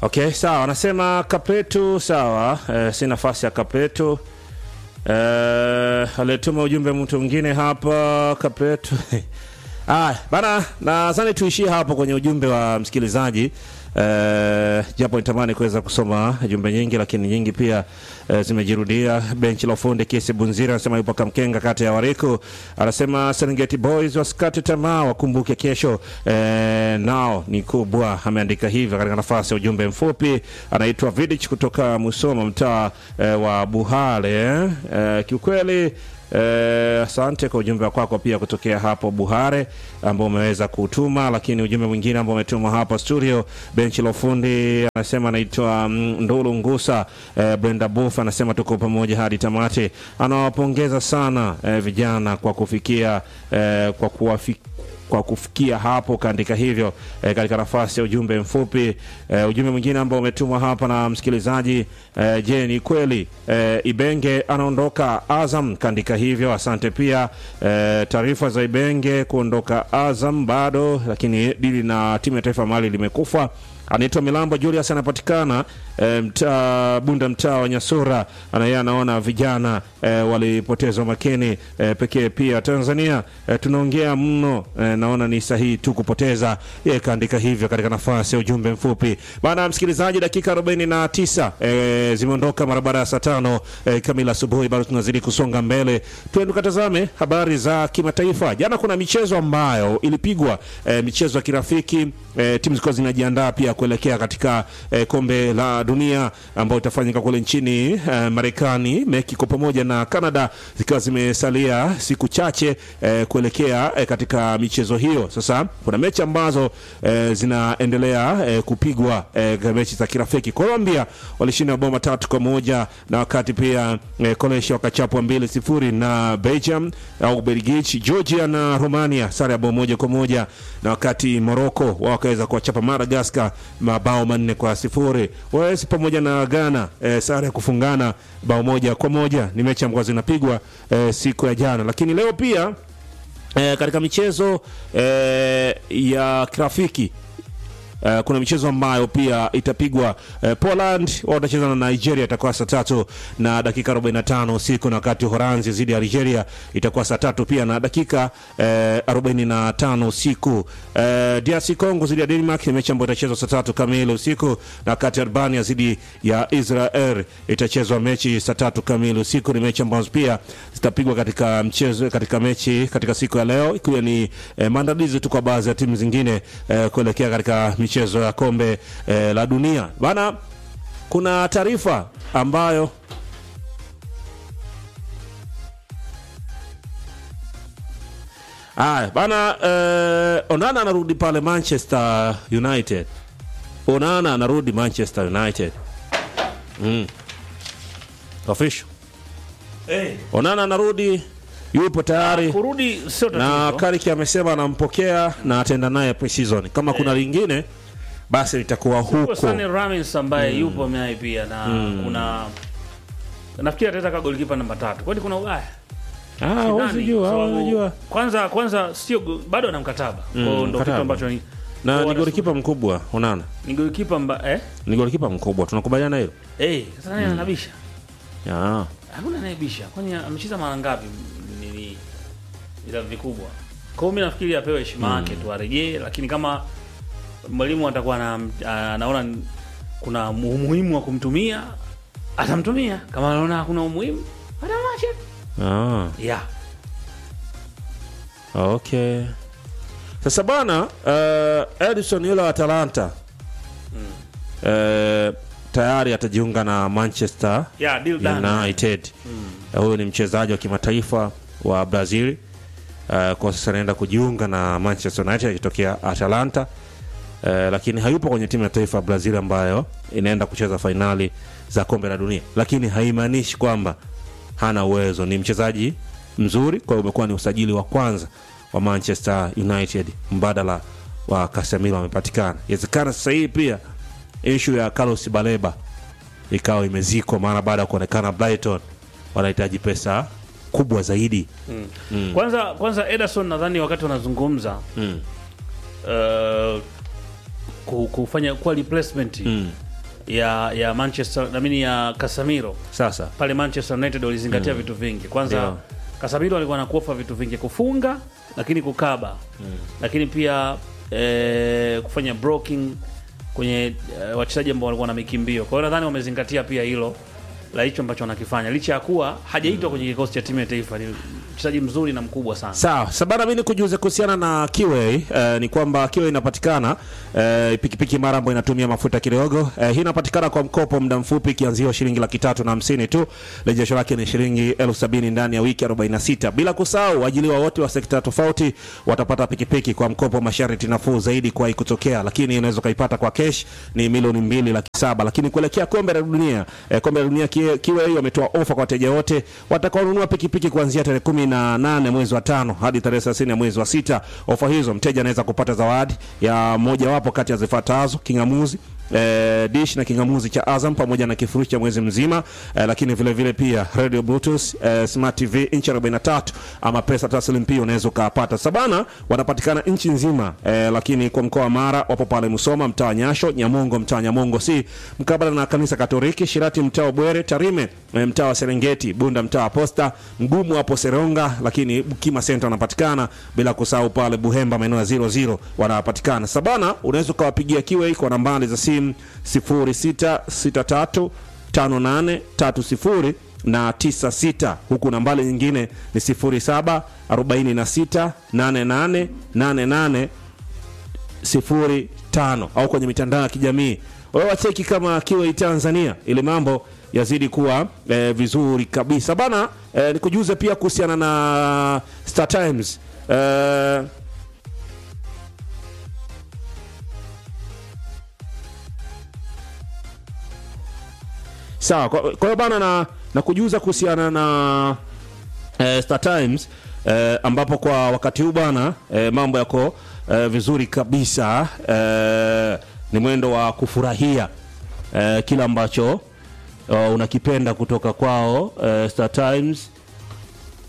Okay, sawa. Anasema Kapetu, sawa. Eh, si nafasi ya Kapetu. Eh, alituma ujumbe mtu mwingine hapa Kapetu. Ah, bana, nadhani tuishie hapo kwenye ujumbe wa msikilizaji. Eh, japo nitamani kuweza kusoma jumbe nyingi lakini nyingi pia eh, zimejirudia. Benchi la ufundi Kisi Bunzira anasema yupo Kamkenga kata ya Wariku, anasema Serengeti Boys wasikate tamaa, wakumbuke kesho eh, nao ni kubwa. Ameandika hivyo katika nafasi ya ujumbe mfupi. Anaitwa Vidich kutoka Musoma, mtaa eh, wa Buhale. Eh, kiukweli Eh, asante kwa ujumbe wako pia kutokea hapo Buhare ambao umeweza kutuma, lakini ujumbe mwingine ambao umetuma hapa studio, benchi la ufundi anasema anaitwa mm, Ndulu Ngusa. Eh, Brenda Buff anasema tuko pamoja hadi tamati. Anawapongeza sana eh, vijana kwa kufikia eh, kwa kuwafikia kwa kufikia hapo kaandika hivyo eh, katika nafasi ya ujumbe mfupi eh, ujumbe mwingine ambao umetumwa hapa na msikilizaji eh, je ni kweli eh, Ibenge anaondoka Azam kaandika hivyo asante pia eh, taarifa za Ibenge kuondoka Azam bado lakini dili na timu ya taifa Mali limekufa anaitwa Milambo Julius anapatikana e, mtaa Bunda, mtaa wa Nyasura. Anaye anaona vijana e, walipoteza umakini e, pekee. Pia Tanzania e, tunaongea mno e, naona ni sahihi tu kupoteza. Yeye kaandika hivyo katika nafasi ya ujumbe mfupi bana. Msikilizaji, dakika 49 e, zimeondoka mara baada ya saa tano e, kamili asubuhi. Bado tunazidi kusonga mbele, tuende tukatazame habari za kimataifa. Jana kuna michezo ambayo ilipigwa e, michezo ya kirafiki e, timu zilikuwa zinajiandaa pia kuelekea katika eh, kombe la dunia ambayo itafanyika kule nchini eh, Marekani, Mexico pamoja na Canada zikiwa zimesalia siku chache eh, kuelekea eh, katika michezo hiyo. Sasa kuna mechi ambazo eh, zinaendelea eh, kupigwa eh, mechi za kirafiki. Colombia walishinda mabao matatu kwa moja na wakati pia eh, Croatia wakachapwa mbili sifuri na Belgium au Ubelgiji. Georgia na Romania sare ya bao moja kwa moja na wakati Morocco wao wakaweza kuwachapa Madagascar mabao manne kwa sifuri. Wales pamoja na Ghana e, sare ya kufungana bao moja kwa moja. Ni mechi ambazo zinapigwa e, siku ya jana, lakini leo pia e, katika michezo e, ya kirafiki Uh, kuna michezo ambayo pia itapigwa. Uh, Poland wao watacheza na Nigeria, itakuwa saa tatu na dakika 45 usiku, na wakati Uholanzi dhidi ya Algeria itakuwa saa tatu pia na dakika uh, 45 usiku. Uh, DRC Congo dhidi ya Denmark ni mechi ambayo itachezwa saa tatu kamili usiku, na wakati Albania dhidi ya Israel itachezwa mechi saa tatu kamili usiku. Ni mechi ambazo pia zitapigwa katika mchezo katika mechi katika siku ya leo, ikiwa ni eh, maandalizi tu kwa baadhi ya timu zingine eh, kuelekea katika michezo ya kombe eh, la dunia bana. Kuna taarifa ambayo aya bana, eh, Onana anarudi pale Manchester United. Onana anarudi Manchester United mm. Official Eh, Onana anarudi, yupo tayari kurudi sio na tatizo. Kariki amesema anampokea na ataenda naye pre-season. Kama kuna lingine basi litakuwa Kwa huko. Sunny Ramins ambaye yupo naye pia na kuna nafikiri ataweza ka golikipa namba tatu. Kwani kuna ubaya? Ah, Sidhani, huwezi jua, kwa sababu huwezi jua. Kwanza kwanza sio go- bado ana mkataba. Kwa hiyo ndo kitu mkataba. ambacho ni Na kwa ni wana- golikipa mkubwa, Onana. ni golikipa mba eh? Ni golikipa mkubwa. Tunakubaliana hilo? Eh, sasa nani anabisha? Ah. Hakuna anayebisha. Kwani amecheza mara ngapi nini ila vikubwa? Kwa hiyo mimi nafikiri apewe heshima yake tu arejee, lakini kama mwalimu atakuwa na, anaona kuna umuhimu wa kumtumia atamtumia, kama anaona hakuna umuhimu atamwacha. Ah. Yeah. Okay. Sasa bana, uh, Edison yule wa Atalanta uh, tayari atajiunga na Manchester Yeah, deal done. United. Uh, Huyu ni mchezaji wa kimataifa wa Brazil. Uh, kwa sasa anaenda kujiunga na Manchester United akitokea Atalanta. Uh, lakini hayupo kwenye timu ya taifa ya Brazil ambayo inaenda kucheza fainali za kombe la dunia, lakini haimaanishi kwamba hana uwezo. Ni mchezaji mzuri, kwa hiyo umekuwa ni usajili wa kwanza wa Manchester United mbadala wa Casemiro amepatikana. Inawezekana sasa hii pia issue ya Carlos Baleba ikawa imezikwa, maana baada ya kuonekana Brighton wanahitaji pesa kubwa zaidi. Kwanza kwanza Ederson nadhani wakati wanazungumza Mm. uh, ku- kufanya kuwa replacement Mm. ya ya Manchester namini ya Casemiro Sasa pale Manchester United walizingatia vitu vingi. Kwanza Ndio. Casemiro alikuwa anakuofa vitu vingi, kufunga lakini kukaba lakini pia eh, kufanya blocking kwenye eh, wachezaji ambao walikuwa na mikimbio. Kwa hiyo nadhani wamezingatia pia hilo la hicho ambacho wanakifanya, licha ya kuwa hajaitwa kwenye kikosi cha timu ya taifa. Ni mchezaji mzuri na mkubwa sana. Sawa, sabana mimi nikujuze kuhusiana na Kiway eh, ni kwamba Kiway inapatikana eh, pikipiki mara ambayo inatumia mafuta kidogo. Eh, hii inapatikana kwa mkopo muda mfupi kianzio shilingi laki tatu na hamsini tu. Rejesho lake ni shilingi elfu sabini ndani ya wiki 46. Bila kusahau waajiliwa wote wa sekta tofauti watapata pikipiki kwa mkopo masharti nafuu zaidi kwa kutokea, lakini unaweza ukaipata kwa cash ni milioni mbili laki saba. Lakini kuelekea kombe la dunia eh, kombe la dunia Kiway Kiway wametoa ofa kwa wateja wote watakaonunua pikipiki kuanzia tarehe kumi na nane mwezi wa tano hadi tarehe thelathini ya mwezi wa sita. Ofa hizo mteja anaweza kupata zawadi ya mojawapo kati ya zifuatazo: kingamuzi eh, dish na kingamuzi cha Azam pamoja na kifurushi cha mwezi mzima eh, lakini vile vile pia radio bluetooth eh, smart tv inchi 43 ama pesa taslim pia unaweza ukapata. Sabana wanapatikana nchi nzima eh, lakini kwa mkoa wa Mara wapo pale Musoma mtaa wa Nyasho, Nyamongo mtaa wa Nyamongo si mkabala na kanisa Katoliki, Shirati mtaa wa Bwere, Tarime eh, mtaa wa Serengeti, Bunda mtaa wa Posta, Mgumu hapo Seronga, lakini Bukima Center wanapatikana, bila kusahau pale Buhemba maeneo ya 00 wanapatikana. Sabana unaweza ukawapigia kiwe kwa nambari za simu 0663 5830 na 96 huku nambari nyingine ni 07 46 88 88 05 au kwenye mitandao ya kijamii wewe wacheki kama Kiway Tanzania ili mambo yazidi kuwa eh, vizuri kabisa bana. Eh, nikujuze pia kuhusiana na Star Times eh, sawa. Kwa kwa hiyo bana na, na kujuza kuhusiana na eh, Star Times eh, ambapo kwa wakati huu bana eh, mambo yako eh, vizuri kabisa eh, ni mwendo wa kufurahia eh, kila ambacho uh, unakipenda kutoka kwao uh, Star Times